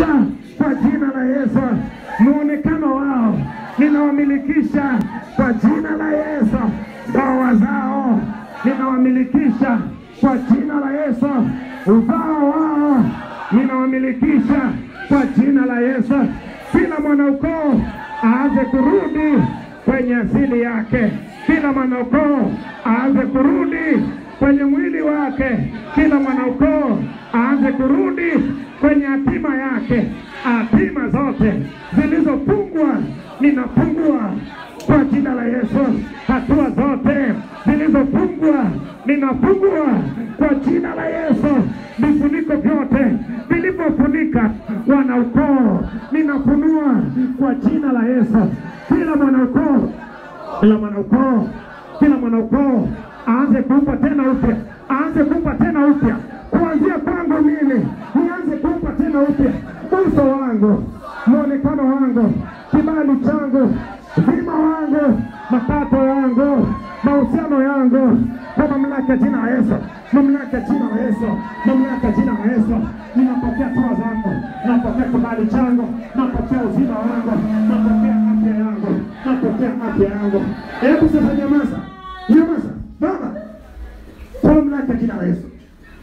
kwa jina la Yesu. Muonekano wao ninawamilikisha kwa jina la Yesu. Ndoa zao ninawamilikisha kwa jina la Yesu. Uzao wao ninawamilikisha kwa jina la Yesu. Kila mwanaukoo aanze kurudi kwenye asili yake. Kila mwanaukoo aanze kurudi kwenye mwili wake. Kila mwanaukoo aanze kurudi kwenye hatima yake. Hatima zote zilizofungwa ninafungua kwa jina la Yesu. Hatua zote zilizofungwa ninafungua kwa jina la Yesu. Vifuniko vyote vilivyofunika wanaukoo ninafunua kwa jina la Yesu. Kila mwanaukoo, kila mwanaukoo, kila mwanaukoo aanze kuupa tena upya, aanze kuupa tena upya kuanzia kwangu mimi, nianze kuupa tena upya uso wangu, mwonekano wangu, kibali changu, uzima wangu, mapato yangu, mahusiano yangu, kwa mamlaka ya jina la Yesu, mamlaka ya jina la Yesu, mamlaka ya jina la Yesu, ninapokea toa zangu, napokea kibali changu, napokea uzima wangu, napokea afya yangu, napokea afya yangu. Hebu sasa nyamaza, nyamaza Baba, kwa mamlaka ya jina la Yesu,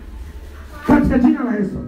katika jina la Yesu,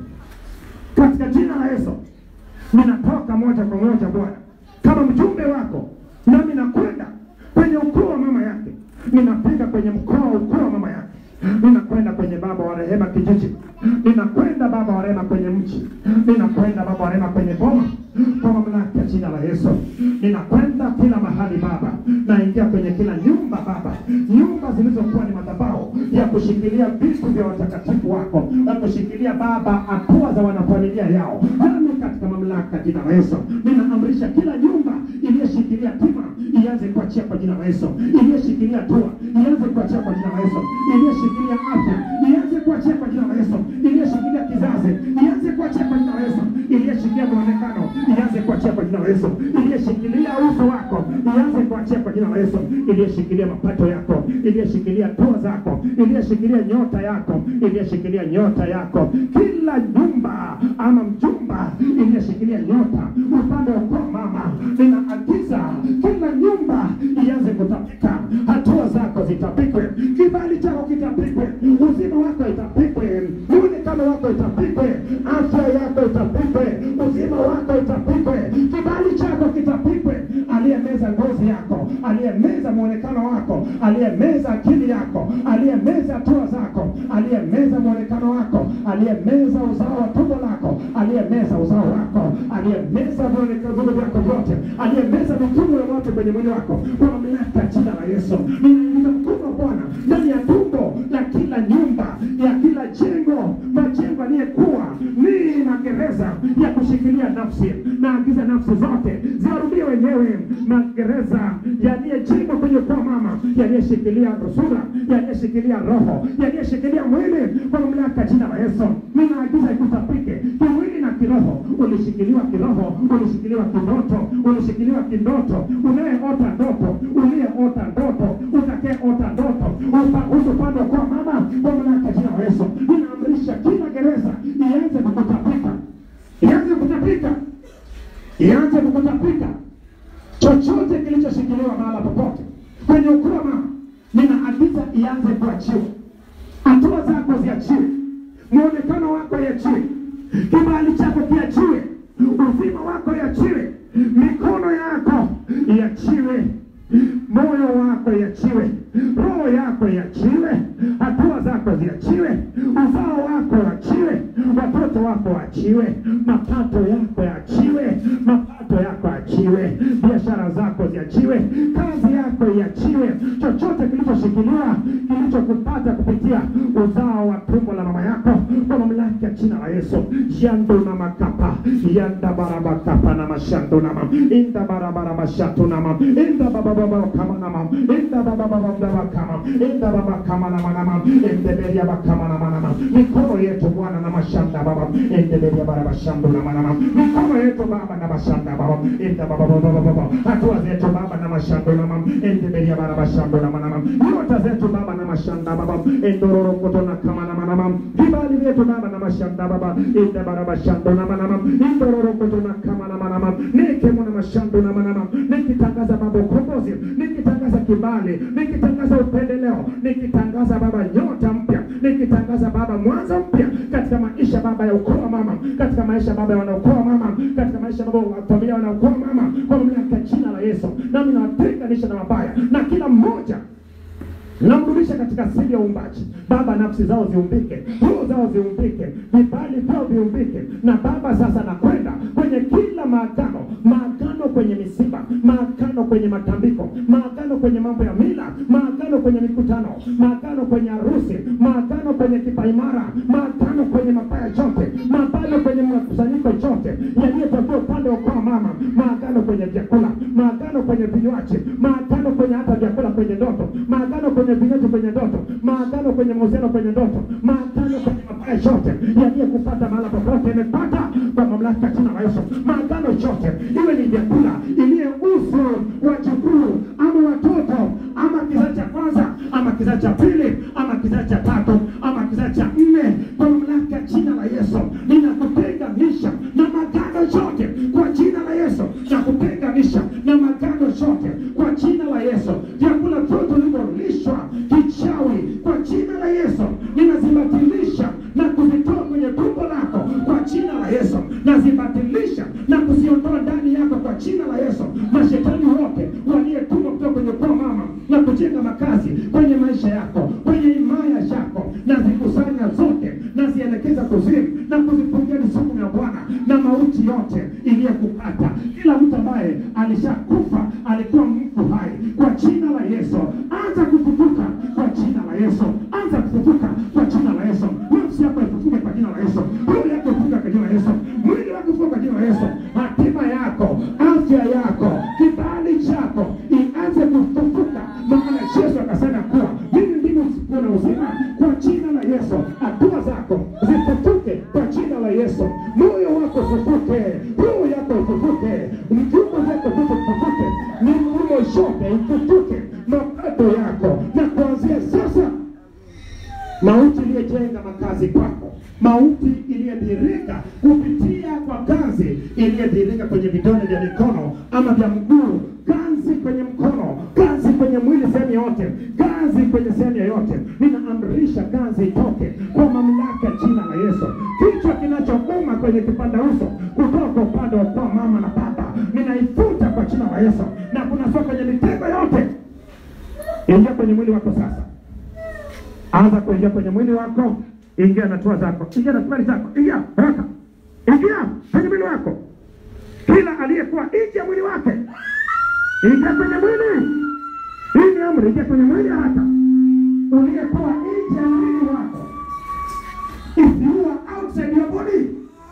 katika jina la Yesu, ninatoka moja kwa moja Bwana kama mjumbe wako, nami nakwenda kwenye ukoo wa mama yake, ninafika kwenye mkoa ukoo wa mama yake, ninakwenda kwenye baba wa rehema kijiji, ninakwenda baba wa rehema kwenye mji, ninakwenda baba wa rehema kwenye boma, kwa mamlaka ya jina la Yesu, ninakwenda kila mahali Baba, naingia kwenye kila nyumba Baba, nyumba zilizokuwa ni madhabahu ya kushikilia vitu vya watakatifu wako, na kushikilia Baba hatua za wanafamilia yao, nami katika mamlaka ya jina la Yesu ninaamrisha kila nyumba iliyoshikilia tima ianze kuachia kwa jina la Yesu, iliyoshikilia tua ianze kuachia kwa jina la Yesu, iliyoshikilia afya ianze kuachia kwa jina la Yesu, iliyoshikilia kizazi ianze kuachia kwa jina la Yesu, iliyoshikilia muonekano ianze kuachia kwa jina la Yesu, iliyoshikilia uso wako ianze kuachia kwa jina la Yesu, iliyoshikilia mapato yako, iliyoshikilia tua zako, iliyoshikilia nyota yako, iliyoshikilia nyota yako, kila nyumba ama mjumba iliyoshikilia nyota upande wa kwa mama, ninaagiza kila nyumba ianze kutapika, hatua zako zitapikwe, kibali chako kitapikwe, uzima wako itapikwe, muonekano wako itapikwe, afya yako itapikwe, uzima wako itapikwe, kibali chako kitapikwe. Aliyemeza ngozi yako, aliyemeza muonekano wako, aliyemeza akili yako, aliyemeza hatua zako, aliyemeza muonekano wako, aliyemeza uzao wa tumbo lako, aliyemeza uzao wako, aliyemeza muonekano vyako vyote, aliyemeza mifumo ya watu kwenye mwili wako, kwa mamlaka ya jina la Yesu, ninaingiza mkono Bwana ndani ya tumbo la kila nyumba ya kila jengo, majengo aliyekuwa ni magereza ya kushikilia nafsi, naagiza nafsi zote ziwarudie wenyewe magereza yaliyejengwa kwenye kwa mama, yaliyeshikilia sura, yaliyeshikilia roho, yaliyeshikilia mwili, kwa mamlaka ya jina la Yesu ninaagiza ikutapike kimwili na kiroho. Ulishikiliwa kiroho, ulishikiliwa kindoto, ulishikiliwa kindoto, unayeota ndoto, uliyeota ndoto, utakayeota ndoto, upa- upande kwa mama, kwa mamlaka ya jina la Yesu ninaamrisha kila gereza ianze kukutapika, ianze kutapika, ianze kukutapika chochote kilichoshikiliwa mahala popote kwenye ukoo wa mama, ninaagiza ianze kuachiwa, hatua zako ziachiwe, muonekano wako iachiwe, kibali chako kiachiwe, uzima wako iachiwe, mikono yako iachiwe, moyo wako iachiwe, roho yako iachiwe, hatua zako ziachiwe, uzao wako waachiwe, watoto wako waachiwe, mapato yako yaachiwe, mapato yako achiwe, biashara zako ziachiwe, kazi yako iachiwe, chochote kilichoshikiliwa kilichokupata kupitia uzao wa tumbo la mama yako, kwa mamlaka ya jina la Yesu, jando na makapa yanda barabakapa na mashando nama inda barabara mashato nama inda bababa kama nama inda bababa baba kama inda baba kama nama nama inda beria bakama nama nama mikono yetu Bwana na mashanda baba inda beria baraba shando nama nama mikono yetu baba na mashanda baba inda baba baba baba hatua zetu baba na mashando nama inda beria baraba shando nama nama nyota zetu baba na mashanda baba indororo koto na kama nama nama vibali vyetu baba na mashanda baba inda baraba shando nama nama indororokotona kama na manama nikemona mashando na manama nikitangaza baba ukombozi nikitangaza kibali nikitangaza upendeleo nikitangaza baba nyota mpya nikitangaza baba mwanzo mpya katika maisha baba ya ukoo wa mama katika maisha baba ya wanaokoa mama katika maisha baba wa familia wanaokoa mama kwa mamlaka ya jina la Yesu nami nawatenganisha na mabaya na kila mmoja namrudisha katika siri ya uumbaji baba nafsi zao ziumbike roho zao ziumbike vibali vyao viumbike na baba sasa nakwenda kwenye kila maagano maagano kwenye misiba maagano kwenye matambiko maagano kwenye mambo ya mila maagano kwenye mikutano maagano kwenye harusi maagano kwenye kipaimara maagano kwenye mabaya yote maagano kwenye makusanyiko yote yaliyotokea upande wa kwa mama maagano kwenye vyakula maagano kwenye vinywaji maagano kwenye hata vyakula kwenye ndoto maagano kwenye vinywaji kwenye ndoto maagano kwenye mahusiano kwenye ndoto maagano kwenye mabaya yote yaliyokupata mahala popote imepata kwa mamlaka ya jina la Yesu maagano yote iwe ni vyakula iliye uso wa jukuu ama watoto ama kizazi cha kwanza ama kizazi cha pili ama kizazi cha tatu ama kizazi cha nne kwa mamlaka ya jina la Yesu ninakutenganisha na magano yote kwa jina la Yesu nakutenganisha na magano yote kwa jina la Yesu vyakula vyote vilivyolishwa kichawi kwa jina la Yesu ninazibatilisha na kuzitoa kwenye tumbo lako kwa jina la Yesu nazibatilisha na kuziondoa ndani yako kwa jina la Yesu mashetani wote walietumwa kutoka kwenye kwa mama na kujenga makazi kwenye maisha yako kwenye imaya yako nazikusanya zote nazielekeza kuzimu na kuzifungia misukumo ya Bwana na mauti yote iliyokupata kila mtu ambaye alishakufa alikuwa mfu hai kwa jina la Yesu anza kufufuka kwa jina la Yesu anza kufufuka kwa jina la Yesu nafsi yako ifufuke kwa jina la Yesu roho yako ifufuke kwa jina la Yesu mwili wako ifufuke kwa jina la Yesu hatima yako afya yako kibali chako ianze kufufuka maana Yesu akasema kuwa mimi ndimi usiku na uzima kwa jina la Yesu hatua zako zifufuke kwa jina la Yesu moyo wako ufufuke roho yako ifufuke mjumba zako zote ifufuke mifumo yote ifufuke mapato yako na kuanzia sasa mauti iliyojenga makazi kwako, mauti iliyodhirika kupitia kwa ganzi iliyodhirika kwenye vidole vya mikono ama vya mguu, ganzi kwenye mkono, ganzi kwenye mwili, sehemu yote, ganzi kwenye sehemu yoyote, ninaamrisha ganzi itoke kwa mamlaka ya jina la Yesu. Kichwa kinachouma kwenye kipanda uso kutoka upande wa kwa mama na baba, ninaifuta kwa jina la Yesu, na kunasua kwenye mitego yote, ingia kwenye mwili wako sasa anza kuingia kwenye mwili wako, ingia na hatua zako, ingia na safari zako, ingia haraka, ingia kwenye mwili wako. Kila aliyekuwa nje ya mwili wake, ingia kwenye mwili. Hii ni amri, ingia kwenye mwili haraka. Uliyekuwa nje ya mwili wako, if you are outside your body,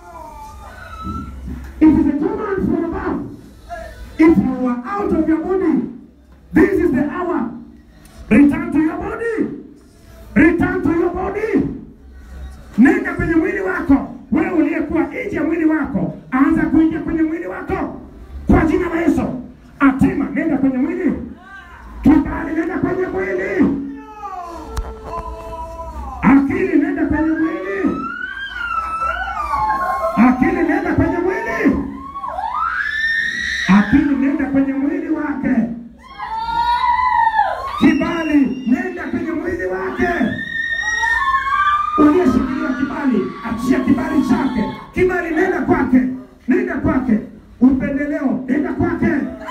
it is a command from above. If you are out of your body, this is the hour. Return to your body. Return to your body. Nenda kwenye mwili wako. Wewe uliyekuwa nje ya mwili wako, anza kuingia kwenye mwili wako kwa jina la Yesu. Atima, nenda kwenye mwili. Kibali, nenda kwenye mwili. Akili, nenda kwenye mwili. Akili, nenda kwenye mwili. Akili, nenda kwenye mwili wake. Kibali, nenda kwenye mwili wake. Uliyeshikilia kibali, achia kibali chake. Kibali, nenda kwake, nenda kwake. Upendeleo, nenda kwake.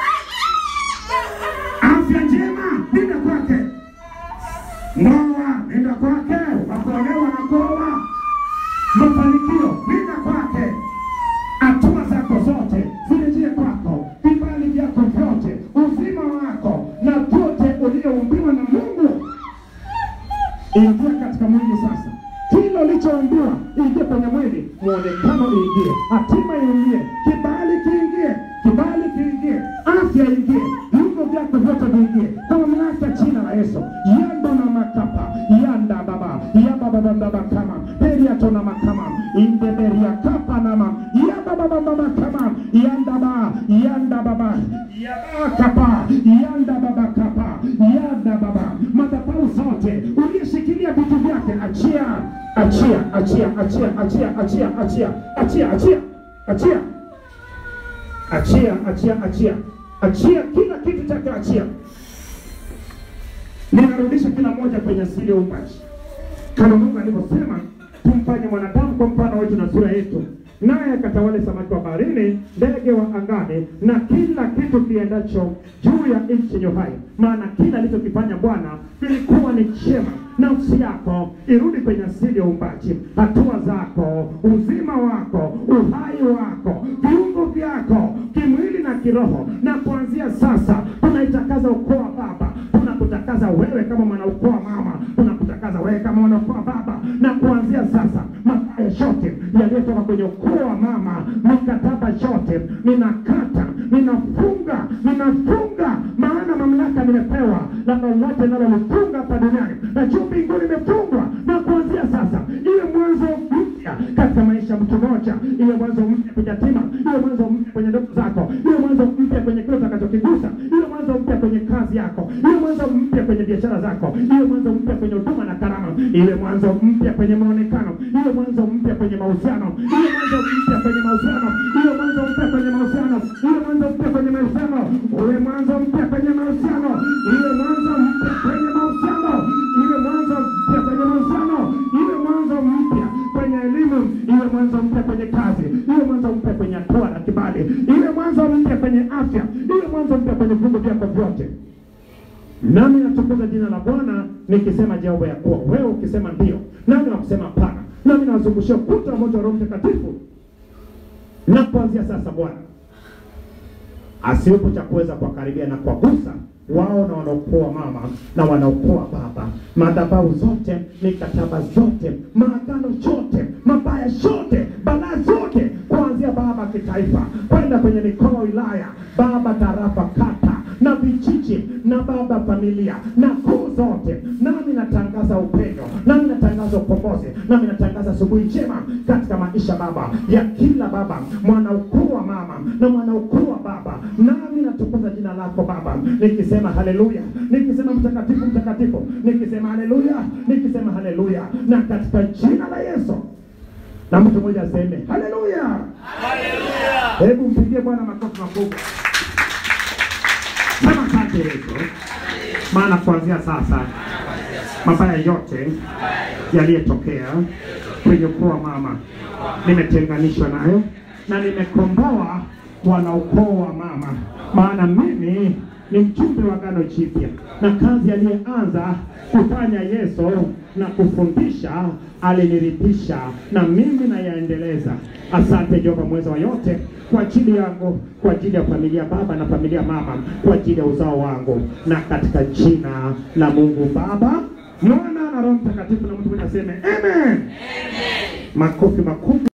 Afya njema, nenda kwake. Ndoa, nenda kwake. Wakuolewa na kuoa, mafanikio, nenda kwake. Hatua zako zote zirejee kwako, vibali vyako vyote, uzima wako na vyote ulioumbiwa na Mungu. Ingia katika mwili sasa, kila ulichoumbiwa ingie kwenye mwili, muonekano iingie, hatima iingie, kibali kiingie, kibali kiingie, afya ingie, viungo vyako vyote viingie kwa mamlaka ya jina la Yesu. Yando na makapa yanda baba yabababababa kama periato na makama indeberia kapa nama yabababababa kama yanda ba yanda baba yaba kapa yanda baba kapa yanda baba madhabahu zote uliyeshikilia vitu vyake achia achia achia achia achia achia achia achia achia achia, achia, achia, achia, achia kila kitu chake, achia. Ninarudisha kila moja kwenye asili ya uumbaji, kama Mungu alivyosema, tumfanye mwanadamu kwa mfano wetu na sura yetu, naye akatawale samaki wa baharini, ndege wa angani, na kila kitu kiendacho juu ya nchi yenye uhai. Maana kila alichokifanya Bwana kilikuwa ni chema. Nafsi yako irudi kwenye asili ya uumbaji, hatua zako, uzima wako, uhai wako, viungo vyako kimwili na kiroho. Na kuanzia sasa tunaitakaza ukoo wa baba, tunakutakaza wewe kama mwanaukoo wa mama, tunakutakaza wewe kama mwanaukoo wa baba. Na kuanzia sasa mabaya yote yaliyotoka kwenye ukoo wa mama, mikataba yote ninakata, ninafunga, ninafunga, maana mamlaka nimepewa na lolote linalolifunga hapa duniani na juu mbinguni imefungwa. Na kuanzia sasa iwe mwanzo mpya katika maisha ya mtu mmoja, iwe mwanzo mpya kwenye yatima, iwe mwanzo mpya kwenye ndoto zako, iwe mwanzo mpya kwenye kile utakachokigusa, iwe mwanzo mpya kwenye kazi yako, iwe mwanzo mpya kwenye biashara zako, iwe mwanzo mpya kwenye huduma na karama, iwe mwanzo mpya kwenye maonekano, iwe mwanzo mpya kwenye mahusiano, iwe mwanzo mpya kwenye mahusiano, iwe mwanzo mpya kwenye mahusiano, iwe mwanzo mpya kwenye mahusiano, iwe mwanzo mpya kwenye mahusiano, iwe mwanzo mpya kwenye mahusiano, iwe mwanzo mpya kwenye mahusiano, iwe mwanzo mpya kwenye elimu, iwe mwanzo mpya kwenye kazi, iwe mwanzo mpya kwenye hatua na kibali, iwe mwanzo mpya kwenye afya, iwe mwanzo mpya kwenye viungo vyako vyote. Nami natukuza jina la Bwana nikisema Jehova ya kuwa wewe ukisema ndio, nami nakusema hapana, nami nawazungushia ukuta wa moto wa Roho Mtakatifu. Na kuanzia sasa Bwana asiwepo cha kuweza kuwakaribia na kuwagusa wao na wanaokoa mama na wanaokoa baba, madhabahu zote, mikataba zote, maagano yote, mabaya yote, balaa zote, kuanzia baba kitaifa kwenda kwenye mikoa, wilaya, baba tarafa, kata na vijiji na baba familia na kuu zote, nami natangaza upendo, nami natangaza ukombozi, nami natangaza asubuhi njema katika maisha baba ya kila baba, mwanaukuu wa mama na mwanaukuu wa baba, nami natukuza jina lako Baba, nikisema haleluya, nikisema mtakatifu, mtakatifu, nikisema haleluya, nikisema haleluya, na katika jina la Yesu na mtu mmoja aseme haleluya. Hebu mpigie Bwana makofi makubwa. Sema asante Yesu, maana kuanzia sasa mabaya yote yaliyotokea kwenye ukoo wa mama nimetenganishwa nayo na nimekomboa wanaukoo wa mama, maana mimi ni mjumbe wa agano jipya, na kazi aliyeanza kufanya Yesu na kufundisha alinirithisha, na mimi nayaendeleza. Asante Jehova mweza wa yote, kwa ajili yangu, kwa ajili ya familia baba na familia mama, kwa ajili ya uzao wangu, na katika jina la Mungu Baba, Mwana na Roho Mtakatifu, na mtu mmoja aseme amen. Makofi makubwa.